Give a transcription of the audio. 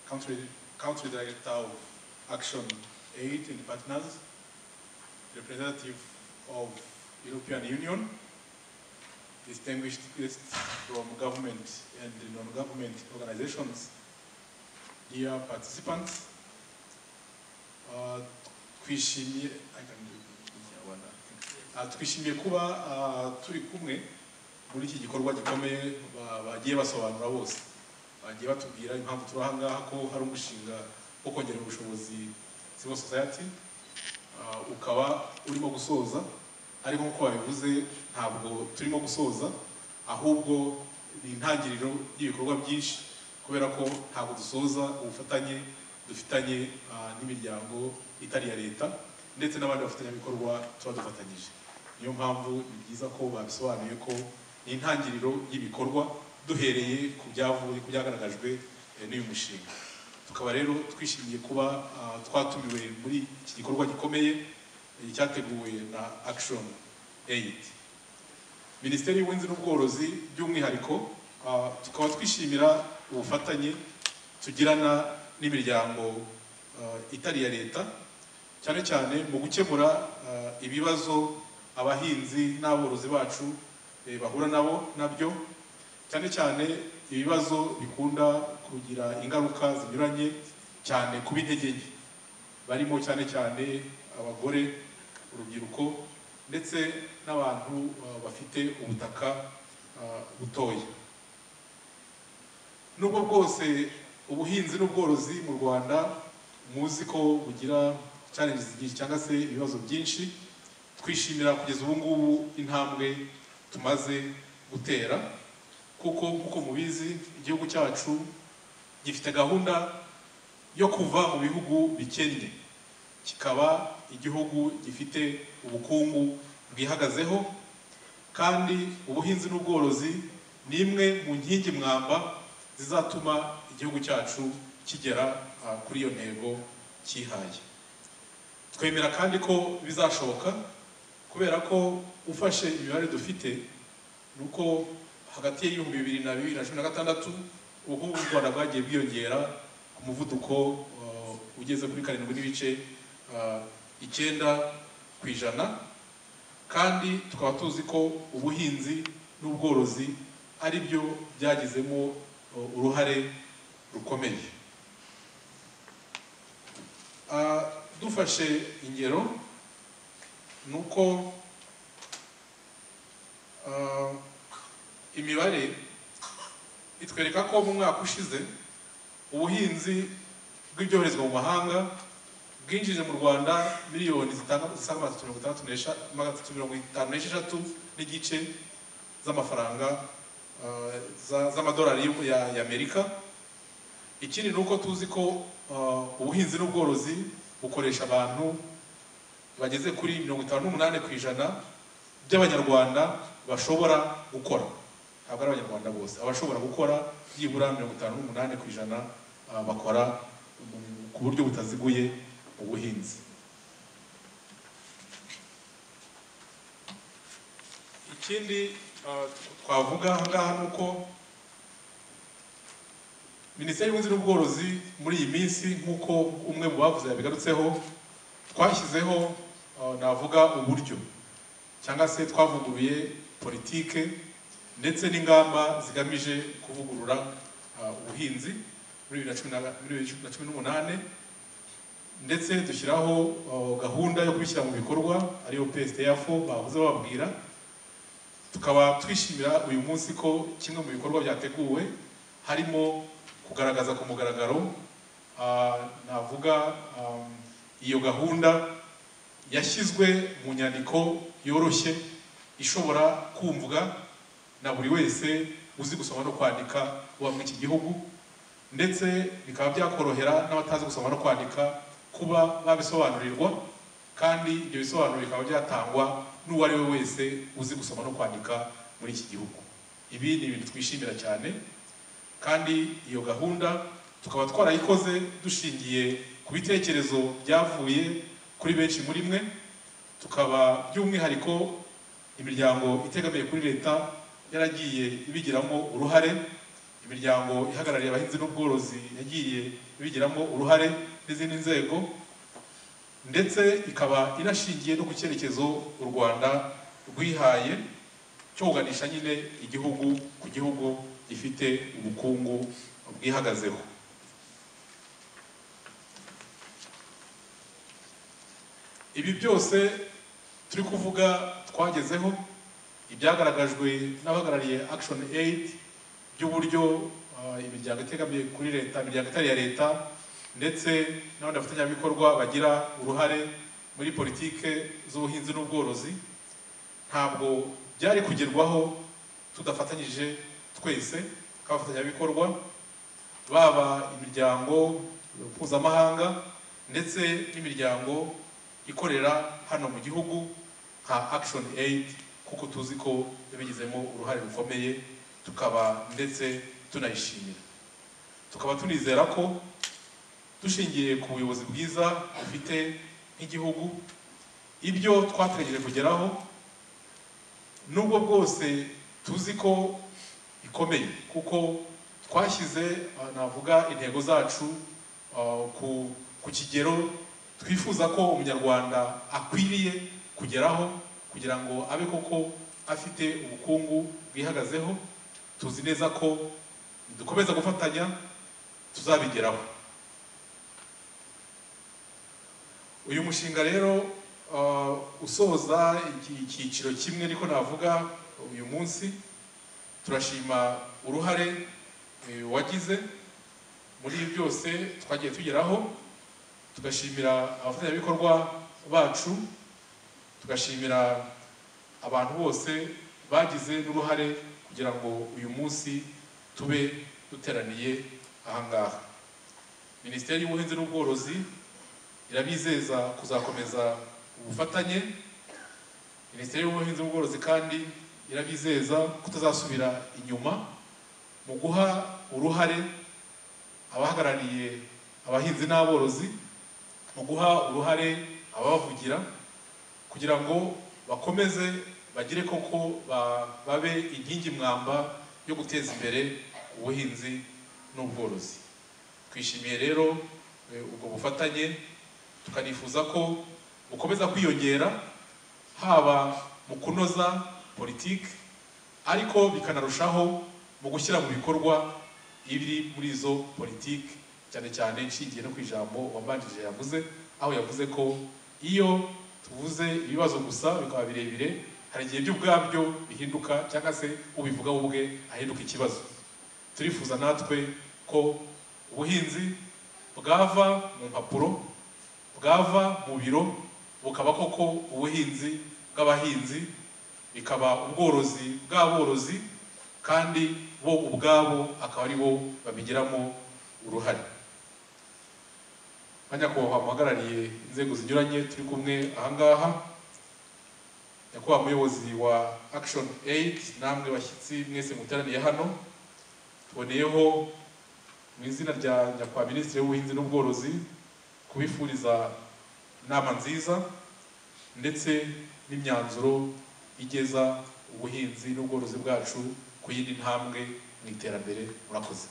country, country director of Action Aid and Partners, representative of European Union, distinguished guests from government and non-government organizations, dear participants, uh, twishimiye, I can do it in Kinyarwanda. Uh, twishimiye kuba uh, turi kumwe muri iki gikorwa gikomeye ba- bagiye basobanura bose bagiye batubwira impamvu turi aha ngaha ko hari umushinga wo kongerera ubushobozi civil society Ah, ukaba urimo gusoza ariko nk'uko babivuze ntabwo turimo gusoza ahubwo ni intangiriro y'ibikorwa byinshi kubera ko ntabwo dusoza ubufatanye dufitanye ah, n'imiryango itari iya leta ndetse n'abandi bafatanyabikorwa tuba dufatanyije niyo mpamvu ni byiza ko babisobanuye ko ni intangiriro y'ibikorwa duhereye ku byavuye ku byagaragajwe eh, n'uyu mushinga tukaba rero twishimiye kuba ah, twatumiwe muri iki gikorwa gikomeye eh, cyateguwe na action aid minisiteri y'ubuhinzi n'ubworozi by'umwihariko ah, tukaba twishimira ubufatanye tugirana n'imiryango ah, itari iya leta cyane cyane mu gukemura ah, ibibazo abahinzi n'aborozi bacu eh, bahura nabo nabyo cyane cyane ibibazo bikunda kugira ingaruka zinyuranye cyane ku b'intege nke barimo cyane cyane abagore urubyiruko ndetse n'abantu uh, bafite ubutaka uh, butoya nubwo bwose ubuhinzi n'ubworozi mu rwanda muzi ko bugira challenges nyinshi cyangwa se ibibazo byinshi twishimira kugeza ubu ngubu intambwe tumaze gutera kuko nk'uko mubizi igihugu cyacu gifite gahunda yo kuva mu bihugu bikennye kikaba igihugu gifite ubukungu bwihagazeho kandi ubuhinzi n'ubworozi ni imwe mu nkingi mwamba zizatuma igihugu cyacu kigera ah, kuri iyo ntego cyihaye twemera kandi ko bizashoboka kubera ko ufashe imibare dufite ni uko hagati y'ibihumbi bibiri na bibiri na cumi na gatandatu ubukungu bw'u rwanda bwagiye bwiyongera ku muvuduko uh, ugeze kuri karindwi n'ibice uh, icyenda ku ijana kandi tukaba tuzi ko ubuhinzi n'ubworozi ari byo byagizemo uh, uruhare rukomeye Uh, dufashe ingero ni uko uh, imibare itwereka ko mu mwaka ushize ubuhinzi bw'ibyoherezwa mu mahanga bwinjije mu rwanda miliyoni zitanga- zisaga magana atatu mirongo itandatu n'esha- magana atatu mirongo itanu n'esheshatu n'igice z'amafaranga uh, za- z'amadolari y'u- ya- ya amerika ikindi ni uko tuzi ko uh, ubuhinzi n'ubworozi bukoresha abantu bageze kuri mirongo itanu n'umunani ku ijana by'abanyarwanda bashobora gukora ntabwo ari abanyarwanda bose abashobora gukora byibura mirongo itanu n'umunani ku ijana ah, bakora mu- ku buryo butaziguye mu buhinzi ikindi ah, twavuga aha ngaha ni uko minisiteri y'ubuhinzi n'ubworozi muri iyi minsi nk'uko umwe mu bavuze yabigarutseho twashyizeho ah, navuga uburyo cyangwa se twavuguruye politike ndetse n'ingamba zigamije kuvugurura ah, ubuhinzi muri bibiri na cumi na- muri bibiri na cumi n'umunani ndetse dushyiraho ah, gahunda yo kubishyira mu bikorwa ariyo psdf bavuze bababwira tukaba twishimira uyu munsi ko kimwe mu bikorwa byateguwe harimo kugaragaza ku mugaragaro ah, navuga ah, iyo gahunda yashyizwe mu nyandiko yoroshye ishobora kumvwa na buri wese uzi gusoma no kwandika uba muri iki gihugu ndetse bikaba byakorohera n'abatazi gusoma no kwandika kuba babisobanurirwa kandi ibyo bisobanuro bikaba byatangwa n'uwo ari we wese uzi gusoma no kwandika muri iki gihugu ibi ni ibintu twishimira cyane kandi iyo gahunda tukaba twarayikoze dushingiye ku bitekerezo byavuye kuri benshi muri mwe tukaba by'umwihariko imiryango itegamiye kuri leta yaragiye ibigiramo uruhare imiryango ihagarariye abahinzi n'ubworozi yagiye ibigiramo uruhare n'izindi nzego ndetse ikaba inashingiye no ku cyerekezo u Rwanda rwihaye cyoganisha nyine igihugu ku gihugu gifite ubukungu bwihagazeho ibi byose turi kuvuga twagezeho ibyagaragajwe n'abahagarariye action aid by'uburyo ah, imiryango itegamiye kuri leta imiryango itari iya leta ndetse n'abandi bafatanyabikorwa bagira uruhare muri politike z'ubuhinzi n'ubworozi ntabwo byari kugerwaho tudafatanyije twese nk'abafatanyabikorwa baba imiryango mpuzamahanga ndetse n'imiryango ikorera hano mu gihugu nka action aid kuko tuzi ko yabigizemo uruhare rukomeye tukaba ndetse tunayishimira tukaba tunizera ko dushingiye ku buyobozi bwiza dufite nk'igihugu ibyo twategereje kugeraho nubwo bwose tuzi ko ikomeye kuko twashyize ah, navuga intego zacu ah, ku ku kigero twifuza ko umunyarwanda akwiriye kugeraho kugira ngo abe koko afite ubukungu bwihagazeho tuzi neza ko dukomeza gufatanya tuzabigeraho uyu mushinga rero uh, usoza iki- icyiciro kimwe ariko navuga uyu munsi turashima uruhare eh, wagize muri ibi byose twagiye tugeraho tugashimira abafatanyabikorwa bacu tugashimira abantu bose bagize n'uruhare kugira ngo uyu munsi tube duteraniye aha ngaha minisiteri y'ubuhinzi n'ubworozi irabizeza kuzakomeza ubufatanye minisiteri y'ubuhinzi n'ubworozi kandi irabizeza kutazasubira inyuma mu guha uruhare abahagarariye abahinzi n'aborozi mu guha uruhare ababavugira kugira ngo bakomeze bagire koko ba- babe inkingi mwamba yo guteza imbere ubuhinzi n'ubworozi twishimiye rero eh, ubwo bufatanye tukanifuza ko bukomeza kwiyongera haba mu kunoza politiki ariko bikanarushaho mu gushyira mu bikorwa ibiri muri izo politiki cyane cyane nshingiye no ku ijambo wabanjije yavuze aho yavuze ko iyo tuvuze ibibazo gusa bikaba birebire hari igihe byo ubwabyo bihinduka cyangwa se ubivuga we ubwe ahinduka ikibazo turifuza natwe ko ubuhinzi bwava mu mpapuro bwava mu biro bukaba koko ubuhinzi bw'abahinzi bikaba ubworozi bw'aborozi kandi bo ubwabo akaba ari bo babigiramo uruhare ba nyakubahwa muhagarariye inzego zinyuranye turi kumwe aha ngaha nyakubahwa muyobozi wa action aid namwe bashyitsi mwese muteraniye hano tuboneyeho mu izina rya nyakubahwa minisitiri w'ubuhinzi n'ubworozi kubifuriza inama nziza ndetse n'imyanzuro igeza ubuhinzi n'ubworozi bwacu ku yindi ntambwe mu iterambere murakoze